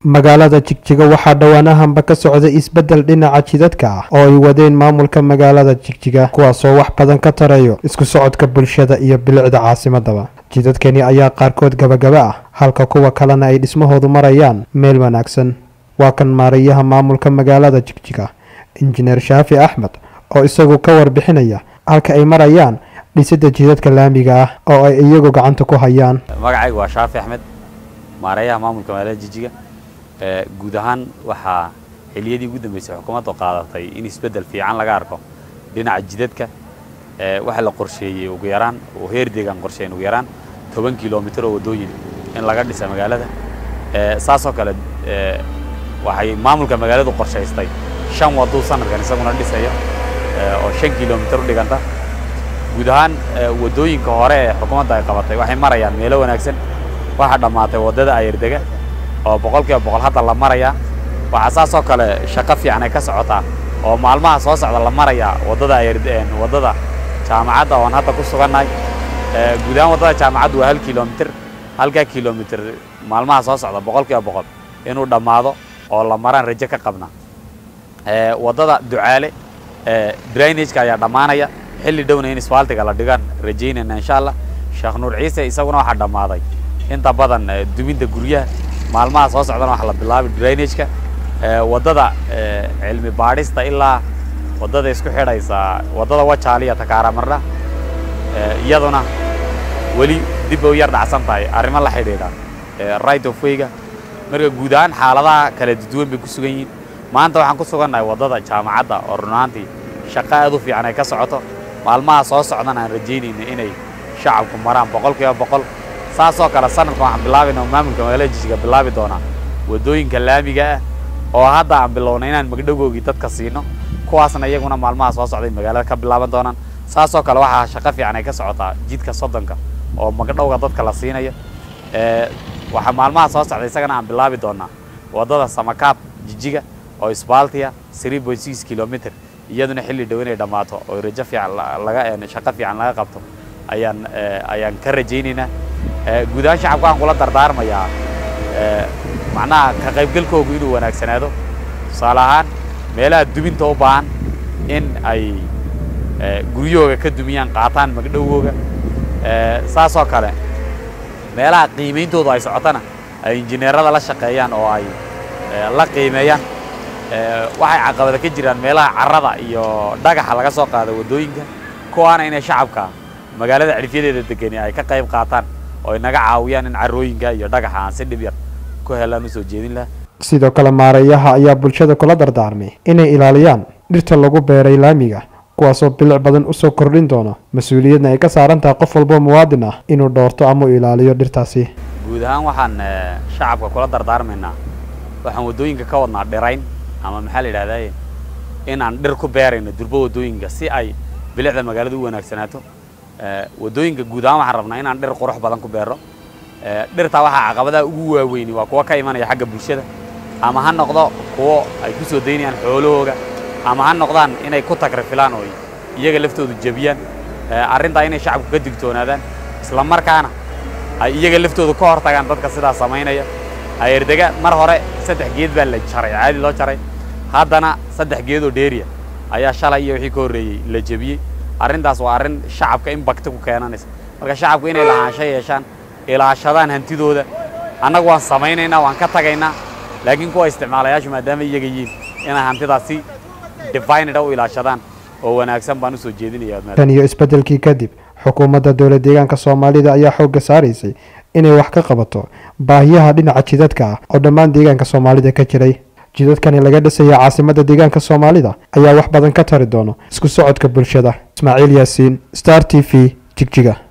magaalada jigjiga waxaa dhowaanahanba ka socday isbeddel dhinaca jidadka ah oo ay wadeen maamulka magaalada jigjiga kuwaasoo wax badan ka tarayo isku socodka bulshada iyo bilicda caasimadaba jidadkani ayaa qaarkood gabagaba ah halka kuwa kalena ay dhismahoodu marayaan meel wanaagsan waa kan maarayaha maamulka magaalada jigjiga injineer shaafi axmed oo isagu ka warbixinaya halka ay marayaan dhisidda jidadka laamiga ah oo ay iyagu gacanta ku hayaan magacayga waa shaafi axmed maarayaha maamulka magaalada jijiga guud ahaan waxaa xiliyadii ugu dambeysay xukuumaddu qaadatay in isbeddel fiican laga arko dhinaca jidadka waxaa la qorsheeyey ugu yaraan oo heer deegaan qorsheyn ugu yaraan toban kilomitir oo waddooyin in laga dhisa magaalada saasoo kale waxay maamulka magaaladu qorshaystay shan wadduu sanadkan isaguna dhisaya oo shan kilomitir u dhiganta guud ahaan waddooyinka hore ee xukuumadda ay qabatay waxay marayaan meelo wanaagsan waxaa dhammaatay waddada ayardega oo boqol kiiba boqol hadda la marayaa waxaa saasoo kale shaqo fiican ay ka socotaa oo maalmaha soo socda la marayaa waddada waddada jaamacadda oon hadda ku sugannahay guud ahaan waddada jaamacaddu waa hal kilomitir halkaa kilomitir maalmaha soo socda boqol kiiba boqol inuu dhammaado oo la maraan rajo ka qabna waddada ducaale drainageka ayaa dhammaanaya xilli dhowna in isfaaltiga la dhigaan rajaynayna insha allah sheekh nuur ciise isaguna waxaa dhammaaday inta badan duminta guryaha maalmaha soo socdana waxaa la bilaabay drainageka waddada cilmi baadhista ilaa waddada isku xidhaysa waddada wajaaliya takaaramarna iyaduna weli dib bay u yar dhacsan tahay arrimo la xidhiidha right of wayga marka guud ahaan xaaladaha kala duwan bay ku sugan yihiin maanta waxaan ku sugannahay waddada jaamacadda oo run ahaantii shaqo aad u fiican ay ka socoto maalmaha soo socdana aan rajaynayna inay shacabku maraan boqol kiiba boqol saasoo kale sanadkan waxaan bilaabayna maamulka magaalada jijiga bilaabi doonaa waddooyinka laamiga ah oo hadda aan bilownay inaan magdhogoogii dadka siino kuwaasna iyaguna maalmaha soo socday magaalada ka bilaaban doonaan saasoo kale waxaa shaqo fiican ay ka socotaa jidka soddonka oo magdhowga dadka la siinayo waxaa maalmaha soo socday isagana aan bilaabi doonaa waddada samakaab jijiga oo isbaaltiya three point six kilomitr iyaduna xilli dhow inay dhammaato oo rajo fiican laga shaqo fiican laga qabto ayaan ayaan ka rajaynaynaa guud ahaan shacabka waxaan kula dardaarmayaa macnaha ka qaybgalkoogu inuu wanaagsanaado tusaale ahaan meelaha duminta u baahan in ay guryahooga ka dumiyaan qaataan magdhowgooga saasoo kale meelaha qiimayntoodu ay socotana ay injineerada la shaqeeyaan oo ay la qiimeeyaan waxay caqabada ka jiraan meelaha carrada iyo dhagaxa laga soo qaado waddooyinka kuwaana inay shacabka magaalada cirifyadeeda degani ay ka qayb qaataan oo ay naga caawiyaan in carrooyinka iyo dhagaxa aan si dhib yar ku helaan usoo jeedin laha sidoo kale maarayaha ayaa bulshada kula dardaarmay inay ilaaliyaan dhirta lagu beeray laamiga kuwaasoo bilic badan usoo kordhin doono mas-uuliyadna ay ka saaran tahay qof walboo muwaadin ah inuu dhoorto ama u ilaaliyo dhirtaasi guud ahaan waxaan shacabka kula dardaarmaynaa waxaan waddooyinka ka wadnaa dhirayn ama maxaa la yidhahdaye in aan dhir ku beerayno durbo waddooyinka si ay bilicda magaalada u wanaagsanaato waddooyinka guud ahaan waxaan rabnaa inaan dhir qurux badan ku beero dhirtaa waxaa caqabadaha ugu waaweyni waa kuwa ka imanaya xagga bulshada ama ha noqdo kuwo ay ku soo daynayaan xoolahooga ama ha noqdaan inay ku tagrifilaan oo iyaga laftoodu jebiyaan arrintaa inay shacabku ka digtoonaadaan isla markaana ay iyaga laftoodu ka hortagaan dadka sidaa samaynaya ayardega mar hore saddex geed baa la jaray caadi loo jaray haddana saddex geedoo dheeriya ayaa shalay iyo wixii ka horreeyey la jebiyey arrintaas waa arrin shacabka in bakti ku keenanaysa marka shacabku inay lahaansho yeeshaan ilaashadaan hantidooda annagu waan samaynaynaa waan ka tagaynaa laakiin kuwa isticmaalayaashu maadaama iyaga yihiin inay hantidaas si divined u ilaashadaan oo wanaagsan baan usoo jeedinaya tan iyo isbeddelkii kadib xukuumadda dowla deegaanka soomaalida ayaa xoogga saaraysay inay wax ka qabato baahiyaha dhinaca jidadka ah oo dhammaan deegaanka soomaalida ka jiray jidadkani laga dhisaya caasimadda deegaanka soomaalida ayaa wax badan ka tari doono isku socodka bulshada ismaaciil yaasiin star t v jigjiga